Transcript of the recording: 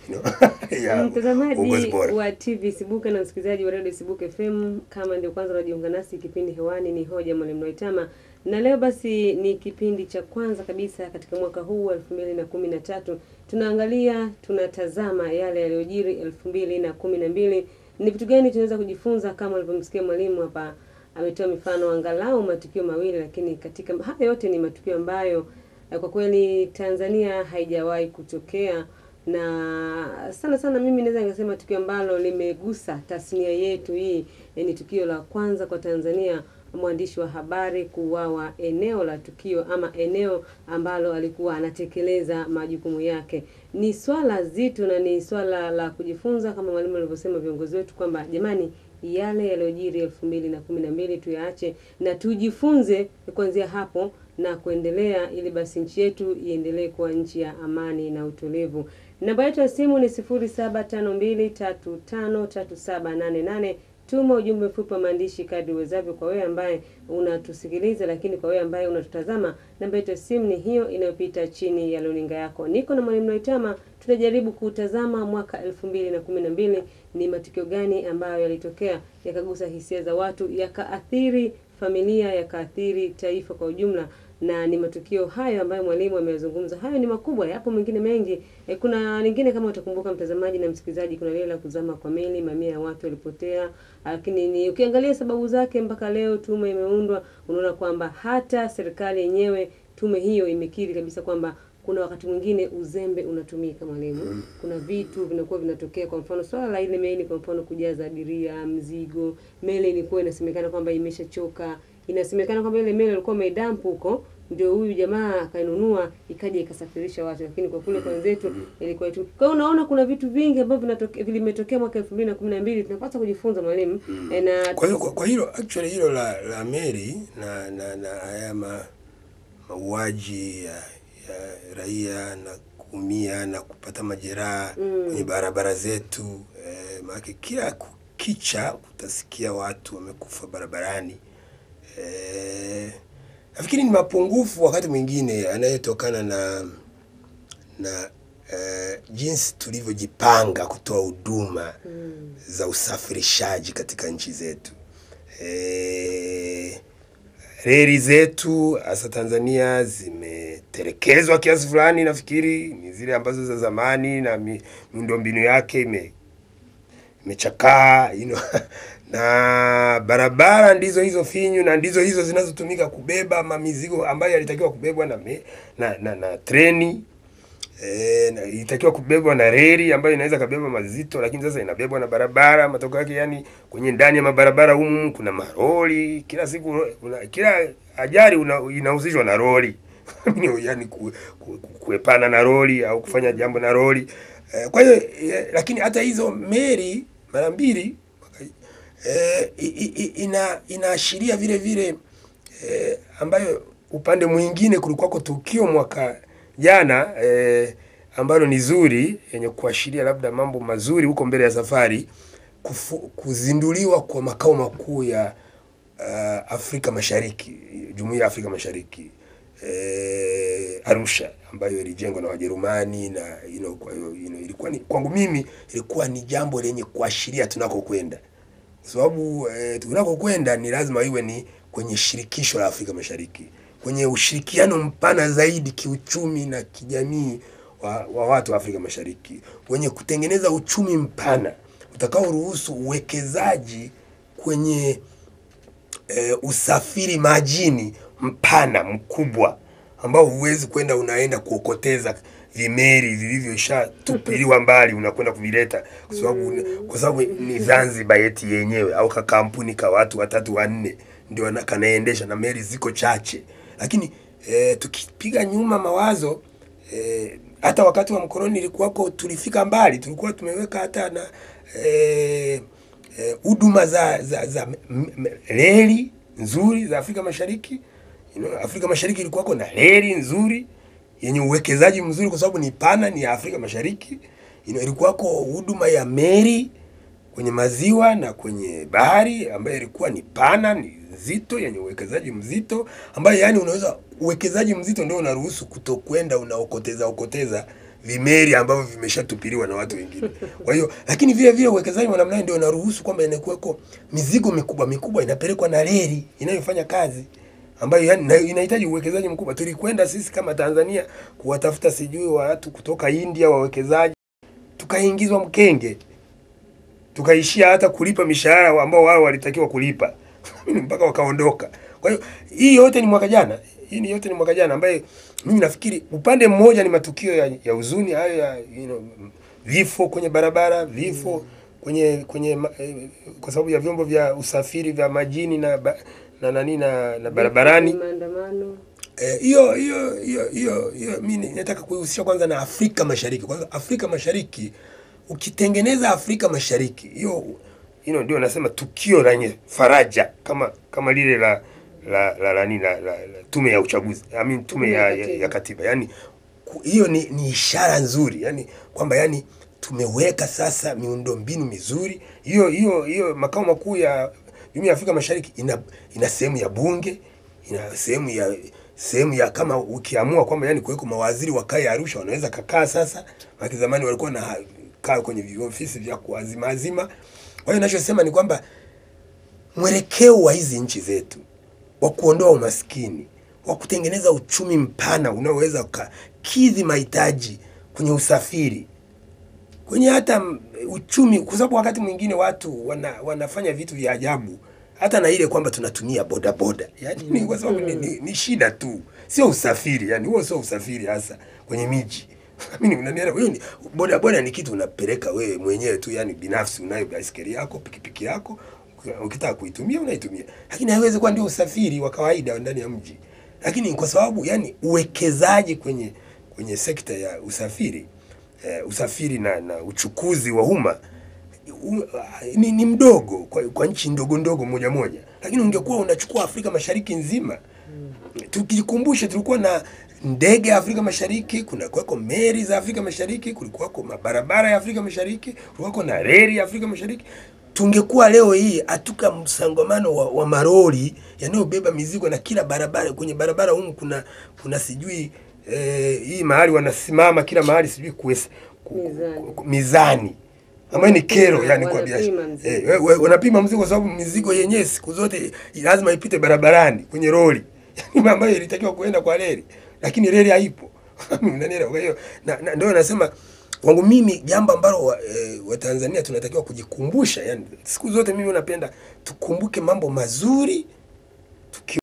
you know, ya uongozi Mtazamaji bora. wa TV Sibuka na msikilizaji wa Radio Sibuka FM, kama ndio kwanza unajiunga nasi, kipindi hewani ni hoja Mwalimu Noitama, na leo basi ni kipindi cha kwanza kabisa katika mwaka huu wa elfu mbili na kumi na tatu. Tunaangalia, tunatazama yale yaliyojiri elfu mbili na kumi na mbili. Ni vitu gani tunaweza kujifunza? Kama ulivyomsikia mwalimu hapa, ametoa mifano angalau matukio mawili, lakini katika haya yote ni matukio ambayo eh, kwa kweli Tanzania haijawahi kutokea na sana sana mimi naweza nikasema tukio ambalo limegusa tasnia yetu hii eh, ni tukio la kwanza kwa Tanzania mwandishi wa habari kuuawa eneo la tukio ama eneo ambalo alikuwa anatekeleza majukumu yake. Ni swala zito na ni swala la kujifunza, kama mwalimu alivyosema viongozi wetu kwamba jamani, yale yaliyojiri elfu mbili na kumi na mbili tuyaache na tujifunze kuanzia hapo na kuendelea, ili basi nchi yetu iendelee kuwa nchi ya amani na utulivu. Namba yetu ya simu ni 0752353788. Tuma ujumbe mfupi wa maandishi kadri uwezavyo kwa wewe ambaye unatusikiliza, lakini kwa wewe ambaye unatutazama, namba yetu ya simu ni hiyo inayopita chini ya runinga yako. Niko na mwalimu Noitama, tunajaribu kutazama mwaka elfu mbili na kumi na mbili ni matukio gani ambayo yalitokea yakagusa hisia za watu, yakaathiri familia, yakaathiri taifa kwa ujumla na ni matukio hayo ambayo mwalimu ameyazungumza. Hayo ni makubwa, yapo mengine mengi. E, kuna lingine kama utakumbuka mtazamaji na msikilizaji, kuna lile la kuzama kwa meli, mamia ya watu walipotea, lakini ni ukiangalia sababu zake mpaka leo tume imeundwa, unaona kwamba hata serikali yenyewe tume hiyo imekiri kabisa kwamba kuna wakati mwingine uzembe unatumika mwalimu. Kuna vitu vinakuwa vinatokea, kwa mfano swala la ile meli, kwa mfano kujaza abiria, mzigo, meli ilikuwa inasemekana kwamba imeshachoka inasemekana kwamba ile meli alikuwa ameidampu huko, ndio huyu jamaa akainunua ikaja ikasafirisha watu, lakini kwa kule kwa wenzetu ilikuwa tu. Kwa hiyo unaona kuna vitu vingi ambavyo vinatoke- vimetokea mwaka elfu mbili na kumi na mbili tunapaswa kujifunza mwalimu e, na Kwa hiyo kwa, kwa hilo actually hilo la, la Mary na na na haya ma, mauaji ya, ya raia na kuumia na kupata majeraha kwenye barabara zetu eh, maana kila kukicha utasikia watu wamekufa barabarani. Eh, nafikiri ni mapungufu wakati mwingine yanayotokana na na eh, jinsi tulivyojipanga kutoa huduma za usafirishaji katika nchi zetu. Eh, reli zetu hasa Tanzania zimetelekezwa kiasi fulani, nafikiri ni zile ambazo za zamani na mi- miundombinu yake ime imechakaa you know, na barabara ndizo hizo finyu na ndizo hizo zinazotumika kubeba mamizigo ambayo yalitakiwa kubebwa na, me, na, na, na treni e, na, ilitakiwa kubebwa na reli ambayo inaweza kabeba mazito, lakini sasa inabebwa na barabara. Matokeo yake yani, kwenye ndani ya mabarabara humu kuna maroli kila siku, kuna, kila ajali una, inahusishwa na roli yani ku, ku, ku, kuepana na roli au kufanya jambo na roli eh, kwa hiyo eh, lakini hata hizo meli mara mbili eh, i- i- i- ina inaashiria vile vile eh, ambayo upande mwingine kulikuwako tukio mwaka jana eh, ambalo ni zuri yenye kuashiria labda mambo mazuri huko mbele ya safari kufu, kuzinduliwa kwa makao makuu ya uh, Afrika Mashariki, Jumuiya ya Afrika Mashariki eh, Arusha ambayo ilijengwa na Wajerumani na you know, kwa hiyo you know, ilikuwa ni kwangu mimi ilikuwa ni jambo lenye kuashiria tunakokwenda kwa sababu eh, tunakokwenda ni lazima iwe ni kwenye shirikisho la Afrika Mashariki, kwenye ushirikiano mpana zaidi kiuchumi na kijamii wa, wa watu wa Afrika Mashariki, wenye kutengeneza uchumi mpana utakaoruhusu uwekezaji kwenye eh, usafiri majini mpana mkubwa ambao huwezi kwenda unaenda kuokoteza vimeri vilivyoshatupiliwa mbali unakwenda kuvileta kwa sababu kwa sababu ni Zanzibar yeti yenyewe au kakampuni ka watu watatu wanne ndio wana- kanaendesha na meli ziko chache, lakini eh, tukipiga nyuma mawazo eh, hata wakati wa mkoloni ilikuwako, tulifika mbali, tulikuwa tumeweka hata na eh, eh, huduma za za, za m- m- reli nzuri za Afrika Mashariki. You know, Afrika Mashariki ilikuwako na reli nzuri yenye uwekezaji mzuri kwa sababu ni pana, ni ya Afrika Mashariki. You know, ilikuwako huduma ya meli kwenye maziwa na kwenye bahari ambayo ilikuwa ni pana, ni nzito, yenye uwekezaji mzito, ambayo yani unaweza uwekezaji mzito ndio unaruhusu kutokwenda unaokoteza okoteza vimeli ambavyo vimeshatupiliwa na watu wengine. Kwa hiyo lakini vile vile uwekezaji wa namna hiyo ndio unaruhusu kwamba inakuweko mizigo mikubwa mikubwa inapelekwa na reli inayofanya kazi ambayo yani na- inahitaji uwekezaji mkubwa. Tulikwenda sisi kama Tanzania kuwatafuta sijui watu kutoka India wawekezaji, tukaingizwa mkenge, tukaishia hata kulipa mishahara ambao wao walitakiwa kulipa mpaka wakaondoka. Kwa hiyo hii yote ni mwaka jana, hii ni yote ni mwaka jana, ambaye mimi nafikiri upande mmoja ni matukio ya, ya huzuni hayo ya you know, vifo kwenye barabara, vifo kwenye kwenye ma- eh, kwa sababu ya vyombo vya usafiri vya majini na ba, na nani na, na barabarani maandamano Eh, hiyo hiyo hiyo hiyo hiyo mimi nataka kuihusisha kwanza na Afrika Mashariki. Kwanza Afrika Mashariki ukitengeneza Afrika Mashariki hiyo hilo ndio nasema tukio lenye faraja kama kama lile la la la, la, la, la, la, la tume ya uchaguzi I mean, tume ya, ya, ya katiba yani ku- hiyo ni, ni ishara nzuri yani kwamba yani tumeweka sasa miundombinu mizuri hiyo hiyo hiyo makao makuu ya Jumuiya ya Afrika Mashariki ina ina sehemu ya bunge ina sehemu ya sehemu ya kama ukiamua kwamba yani kuweko mawaziri wakae Arusha wanaweza kakaa sasa maki zamani walikuwa na kaa kwenye viofisi vya kuazima azima kwa hiyo ninachosema ni kwamba mwelekeo wa hizi nchi zetu wa kuondoa umaskini, wa kutengeneza uchumi mpana unaoweza ukakidhi mahitaji kwenye usafiri, kwenye hata mm, uchumi, kwa sababu wakati mwingine watu wana, wanafanya vitu vya ajabu hata na ile kwamba tunatumia bodaboda, yani ni kwa sababu ni, ni, ni shida tu, sio usafiri. Yani huo sio usafiri hasa kwenye miji mimi unanielewa? Hiyo ni boda boda, ni kitu unapeleka wewe mwenyewe tu, yani binafsi, unayo baiskeli yako, pikipiki yako, ukitaka kuitumia unaitumia, lakini haiwezi kuwa ndio usafiri wa kawaida ndani ya mji. Lakini kwa sababu yani uwekezaji kwenye kwenye sekta ya usafiri eh, usafiri na, na uchukuzi wa umma u- ni, ni mdogo kwa, kwa nchi ndogo ndogo moja moja, lakini ungekuwa unachukua Afrika Mashariki nzima tukikumbushe tulikuwa na ndege ya Afrika Mashariki, kuna kuwako meli za Afrika Mashariki, kulikuwako mabarabara ya Afrika Mashariki, kulikuwako na reli ya Afrika Mashariki. Tungekuwa leo hii hatuka msongamano wa, wa maroli yanayobeba mizigo na kila barabara, kwenye barabara humu kuna kuna sijui eh, hii mahali wanasimama kila mahali sijui kuwes, ku, Mizani. ku, ku, mizani ambayo ni kero Wanapima- yani kwa wanapima biashara mzigo. eh, we- we- wanapima mzigo kwa sababu mizigo yenyewe siku zote lazima ipite barabarani kwenye roli yani ambayo ilitakiwa kuenda kwa reli lakini reli haipo unanielewa kwa hiyo na, na, ndio nasema kwangu mimi jambo ambalo wa, e, Watanzania tunatakiwa kujikumbusha yani siku zote mimi napenda tukumbuke mambo mazuri tuki